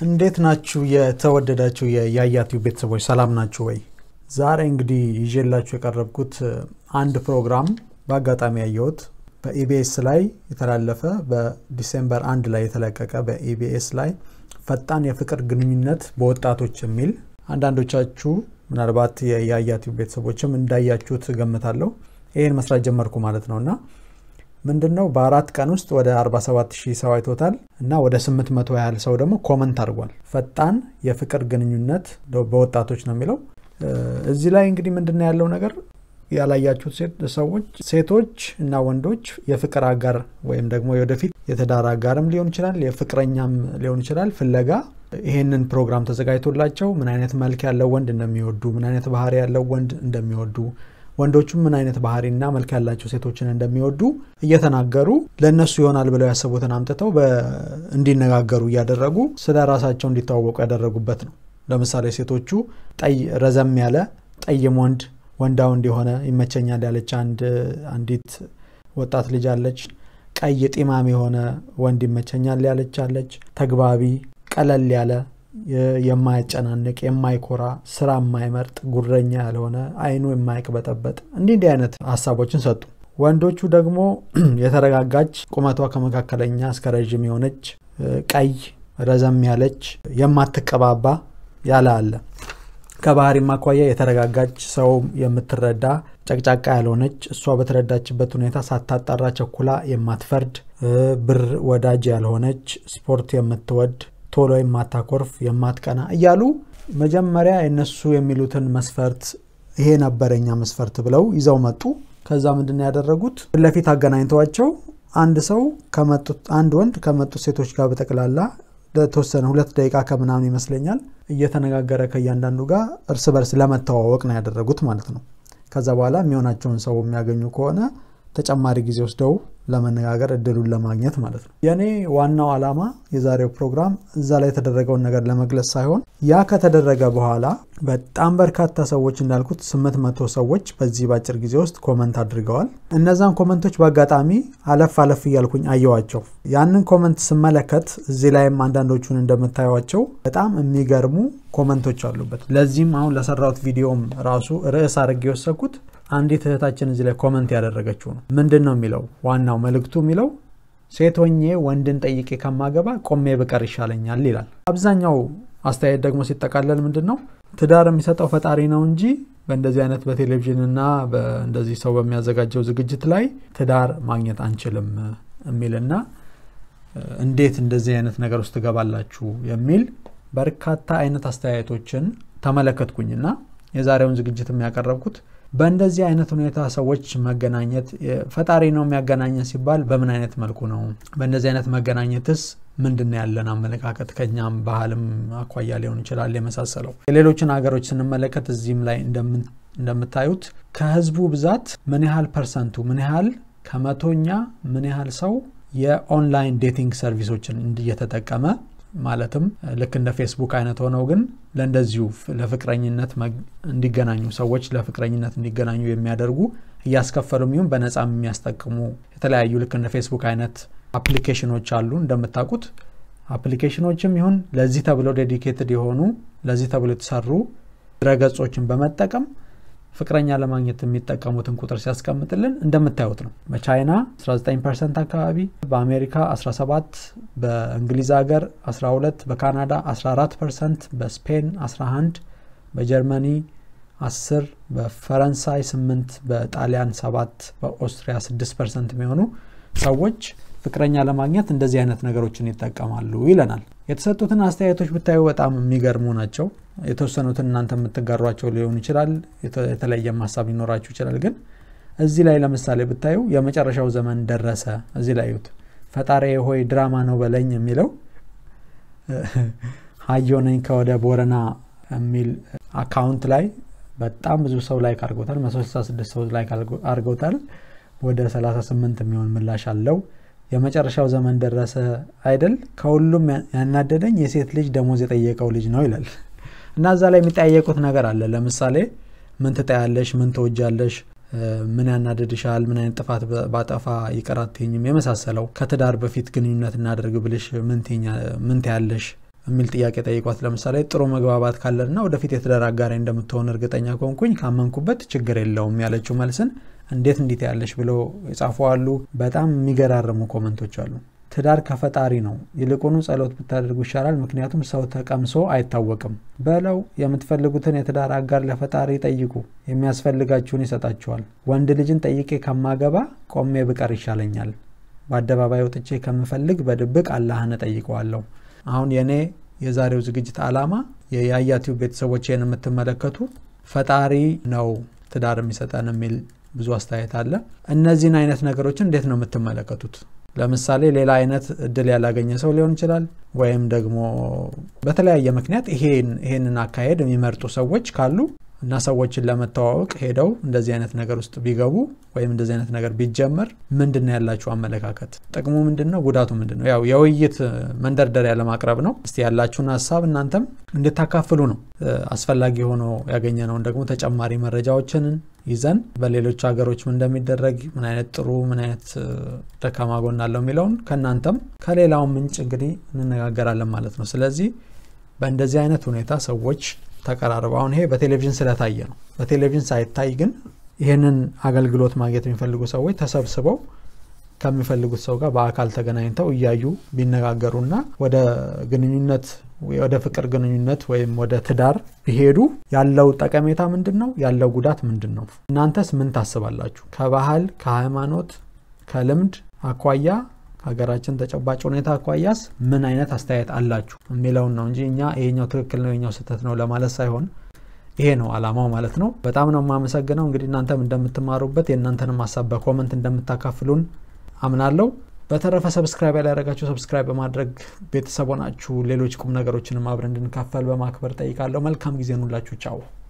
እንዴት ናችሁ? የተወደዳችሁ የያያቲው ቤተሰቦች ሰላም ናችሁ ወይ? ዛሬ እንግዲህ ይዤላችሁ የቀረብኩት አንድ ፕሮግራም በአጋጣሚ ያየሁት በኢቢኤስ ላይ የተላለፈ በዲሴምበር አንድ ላይ የተለቀቀ በኢቢኤስ ላይ ፈጣን የፍቅር ግንኙነት በወጣቶች የሚል አንዳንዶቻችሁ ምናልባት የያያቲው ቤተሰቦችም እንዳያችሁት ገምታለሁ። ይህን መስራት ጀመርኩ ማለት ነው እና ምንድን ነው በአራት ቀን ውስጥ ወደ 47 ሺህ ሰው አይቶታል እና ወደ 800 ያህል ሰው ደግሞ ኮመንት አድርጓል። ፈጣን የፍቅር ግንኙነት በወጣቶች ነው የሚለው። እዚህ ላይ እንግዲህ ምንድን ነው ያለው ነገር ያላያችሁት ሰዎች ሴቶች እና ወንዶች የፍቅር አጋር ወይም ደግሞ የወደፊት የትዳር አጋርም ሊሆን ይችላል የፍቅረኛም ሊሆን ይችላል ፍለጋ ይሄንን ፕሮግራም ተዘጋጅቶላቸው ምን አይነት መልክ ያለው ወንድ እንደሚወዱ ምን አይነት ባህሪ ያለው ወንድ እንደሚወዱ ወንዶቹም ምን አይነት ባህሪና መልክ ያላቸው ሴቶችን እንደሚወዱ እየተናገሩ ለእነሱ ይሆናል ብለው ያሰቡትን አምጥተው እንዲነጋገሩ እያደረጉ ስለ ራሳቸው እንዲተዋወቁ ያደረጉበት ነው። ለምሳሌ ሴቶቹ ጠይ ረዘም ያለ ጠይም ወንድ ወንዳ ወንድ የሆነ ይመቸኛል ያለች አንዲት ወጣት ልጅ አለች። ቀይ ጢማም የሆነ ወንድ ይመቸኛል ያለች አለች። ተግባቢ ቀለል ያለ የማያጨናንቅ የማይኮራ ስራ የማይመርጥ ጉረኛ ያልሆነ አይኑ የማይቅበጠበጥ እንዲህ እንዲህ አይነት ሀሳቦችን ሰጡ። ወንዶቹ ደግሞ የተረጋጋች ቁመቷ ከመካከለኛ እስከ ረዥም የሆነች ቀይ ረዘም ያለች የማትቀባባ ያለ አለ። ከባህሪ ማኳያ የተረጋጋች ሰው የምትረዳ ጨቅጫቃ ያልሆነች እሷ በተረዳችበት ሁኔታ ሳታጣራ ቸኩላ የማትፈርድ ብር ወዳጅ ያልሆነች ስፖርት የምትወድ ቶሎ የማታኮርፍ የማትቀና እያሉ መጀመሪያ የነሱ የሚሉትን መስፈርት ይሄ ነበረኛ መስፈርት ብለው ይዘው መጡ። ከዛ ምንድን ነው ያደረጉት? ፊት ለፊት አገናኝተዋቸው አንድ ሰው ከመጡት አንድ ወንድ ከመጡት ሴቶች ጋር በጠቅላላ ለተወሰነ ሁለት ደቂቃ ከምናምን ይመስለኛል እየተነጋገረ ከእያንዳንዱ ጋር እርስ በርስ ለመተዋወቅ ነው ያደረጉት ማለት ነው። ከዛ በኋላ የሚሆናቸውን ሰው የሚያገኙ ከሆነ ተጨማሪ ጊዜ ወስደው ለመነጋገር እድሉን ለማግኘት ማለት ነው። የእኔ ዋናው ዓላማ የዛሬው ፕሮግራም እዛ ላይ የተደረገውን ነገር ለመግለጽ ሳይሆን ያ ከተደረገ በኋላ በጣም በርካታ ሰዎች እንዳልኩት ስምንት መቶ ሰዎች በዚህ በአጭር ጊዜ ውስጥ ኮመንት አድርገዋል። እነዛን ኮመንቶች በአጋጣሚ አለፍ አለፍ እያልኩኝ አየዋቸው። ያንን ኮመንት ስመለከት እዚህ ላይም አንዳንዶቹን እንደምታዩቸው በጣም የሚገርሙ ኮመንቶች አሉበት። ለዚህም አሁን ለሰራሁት ቪዲዮም ራሱ ርዕስ አድርጌ የወሰድኩት አንዲት እህታችን እዚህ ላይ ኮመንት ያደረገችው ነው። ምንድን ነው የሚለው ዋናው መልእክቱ የሚለው ሴት ሆኜ ወንድን ጠይቄ ከማገባ ቆሜ ብቀር ይሻለኛል ይላል። አብዛኛው አስተያየት ደግሞ ሲጠቃለል ምንድን ነው ትዳር የሚሰጠው ፈጣሪ ነው እንጂ በእንደዚህ አይነት በቴሌቪዥንና እንደዚህ ሰው በሚያዘጋጀው ዝግጅት ላይ ትዳር ማግኘት አንችልም የሚልና እንዴት እንደዚህ አይነት ነገር ውስጥ ትገባላችሁ የሚል በርካታ አይነት አስተያየቶችን ተመለከትኩኝና የዛሬውን ዝግጅት የሚያቀረብኩት በእንደዚህ አይነት ሁኔታ ሰዎች መገናኘት ፈጣሪ ነው የሚያገናኘን ሲባል በምን አይነት መልኩ ነው? በእንደዚህ አይነት መገናኘትስ ምንድን ነው ያለን አመለካከት? ከኛም ባህልም አኳያ ሊሆን ይችላል የመሳሰለው። የሌሎችን ሀገሮች ስንመለከት እዚህም ላይ እንደምታዩት ከህዝቡ ብዛት ምን ያህል ፐርሰንቱ ምን ያህል ከመቶኛ ምን ያህል ሰው የኦንላይን ዴቲንግ ሰርቪሶችን እየተጠቀመ ማለትም ልክ እንደ ፌስቡክ አይነት ሆነው ግን ለእንደዚሁ ለፍቅረኝነት እንዲገናኙ ሰዎች ለፍቅረኝነት እንዲገናኙ የሚያደርጉ እያስከፈሉም ይሁን በነፃ የሚያስጠቅሙ የተለያዩ ልክ እንደ ፌስቡክ አይነት አፕሊኬሽኖች አሉ። እንደምታውቁት አፕሊኬሽኖችም ይሁን ለዚህ ተብለው ዴዲኬትድ የሆኑ ለዚህ ተብለው የተሰሩ ድረገጾችን በመጠቀም ፍቅረኛ ለማግኘት የሚጠቀሙትን ቁጥር ሲያስቀምጥልን እንደምታዩት ነው። በቻይና 19 ፐርሰንት አካባቢ፣ በአሜሪካ 17፣ በእንግሊዝ ሀገር 12፣ በካናዳ 14 ፐርሰንት፣ በስፔን 11፣ በጀርመኒ 10፣ በፈረንሳይ 8፣ በጣሊያን 7፣ በኦስትሪያ 6 ፐርሰንት የሚሆኑ ሰዎች ፍቅረኛ ለማግኘት እንደዚህ አይነት ነገሮችን ይጠቀማሉ ይለናል። የተሰጡትን አስተያየቶች ብታዩ በጣም የሚገርሙ ናቸው። የተወሰኑትን እናንተ የምትጋሯቸው ሊሆን ይችላል። የተለየም ሀሳብ ሊኖራችሁ ይችላል። ግን እዚህ ላይ ለምሳሌ ብታዩ የመጨረሻው ዘመን ደረሰ። እዚህ ላይ ዩት ፈጣሪ ሆይ ድራማ ነው በለኝ የሚለው ሀዮ ነኝ ከወደ ቦረና የሚል አካውንት ላይ በጣም ብዙ ሰው ላይክ አድርገውታል። 166 ሰው ላይክ አድርገውታል። ወደ 38 የሚሆን ምላሽ አለው። የመጨረሻው ዘመን ደረሰ አይደል? ከሁሉም ያናደደኝ የሴት ልጅ ደሞዝ የጠየቀው ልጅ ነው ይላል። እና እዛ ላይ የሚጠያየቁት ነገር አለ። ለምሳሌ ምን ትጠያለሽ? ምን ትወጃለሽ? ምን ያናድድሻል? ምን አይነት ጥፋት ባጠፋ ይቅር አትይኝም? የመሳሰለው ከትዳር በፊት ግንኙነት እናደርግ ብልሽ ምን ትያለሽ? የሚል ጥያቄ ጠይቋት። ለምሳሌ ጥሩ መግባባት ካለንና ወደፊት የትዳር አጋሪ እንደምትሆን እርግጠኛ ከሆንኩኝ ካመንኩበት ችግር የለውም ያለችው መልስን እንዴት እንዲት ያለሽ ብሎ የጻፉ አሉ። በጣም የሚገራርሙ ኮመንቶች አሉ። ትዳር ከፈጣሪ ነው፣ ይልቁኑ ጸሎት ብታደርጉ ይሻላል። ምክንያቱም ሰው ተቀምሶ አይታወቅም በለው። የምትፈልጉትን የትዳር አጋር ለፈጣሪ ጠይቁ፣ የሚያስፈልጋችሁን ይሰጣችኋል። ወንድ ልጅን ጠይቄ ከማገባ ቆሜ ብቀር ይሻለኛል። በአደባባይ ወጥቼ ከምፈልግ በድብቅ አላህን እጠይቀዋለሁ። አሁን የእኔ የዛሬው ዝግጅት ዓላማ የያያ ቲዩብ ቤተሰቦችን የምትመለከቱ ፈጣሪ ነው ትዳር የሚሰጠን የሚል ብዙ አስተያየት አለ። እነዚህን አይነት ነገሮችን እንዴት ነው የምትመለከቱት? ለምሳሌ ሌላ አይነት እድል ያላገኘ ሰው ሊሆን ይችላል። ወይም ደግሞ በተለያየ ምክንያት ይሄንን አካሄድ የሚመርጡ ሰዎች ካሉ እና ሰዎችን ለመተዋወቅ ሄደው እንደዚህ አይነት ነገር ውስጥ ቢገቡ ወይም እንደዚህ አይነት ነገር ቢጀመር ምንድን ነው ያላችሁ አመለካከት? ጥቅሙ ምንድን ነው? ጉዳቱ ምንድን ነው? ያው የውይይት መንደርደሪያ ለማቅረብ ነው። እስቲ ያላችሁን ሀሳብ እናንተም እንድታካፍሉ ነው። አስፈላጊ ሆኖ ያገኘነውን ደግሞ ተጨማሪ መረጃዎችን ይዘን በሌሎች ሀገሮች ምን እንደሚደረግ ምን አይነት ጥሩ ምን አይነት ደካማ ጎን አለው የሚለውን ከእናንተም ከሌላውን ምንጭ እንግዲህ እንነጋገራለን ማለት ነው። ስለዚህ በእንደዚህ አይነት ሁኔታ ሰዎች ተቀራርበው አሁን ይሄ በቴሌቪዥን ስለታየ ነው። በቴሌቪዥን ሳይታይ ግን ይህንን አገልግሎት ማግኘት የሚፈልጉ ሰዎች ተሰብስበው ከሚፈልጉት ሰው ጋር በአካል ተገናኝተው እያዩ ቢነጋገሩና ወደ ግንኙነት ወደ ፍቅር ግንኙነት ወይም ወደ ትዳር ቢሄዱ ያለው ጠቀሜታ ምንድን ነው? ያለው ጉዳት ምንድን ነው? እናንተስ ምን ታስባላችሁ? ከባህል ከሃይማኖት፣ ከልምድ አኳያ ሀገራችን ተጨባጭ ሁኔታ አኳያስ ምን አይነት አስተያየት አላችሁ የሚለውን ነው እንጂ እኛ ይሄኛው ትክክል ነው የኛው ስህተት ነው ለማለት ሳይሆን ይሄ ነው አላማው ማለት ነው። በጣም ነው የማመሰግነው። እንግዲህ እናንተም እንደምትማሩበት የእናንተንም ሀሳብ በኮመንት እንደምታካፍሉን አምናለሁ። በተረፈ ሰብስክራይብ ያላደረጋችሁ ሰብስክራይብ በማድረግ ቤተሰብ ሆናችሁ ሌሎች ቁም ነገሮችንም አብረን እንድንካፈል በማክበር ጠይቃለሁ። መልካም ጊዜ ኑላችሁ። ቻው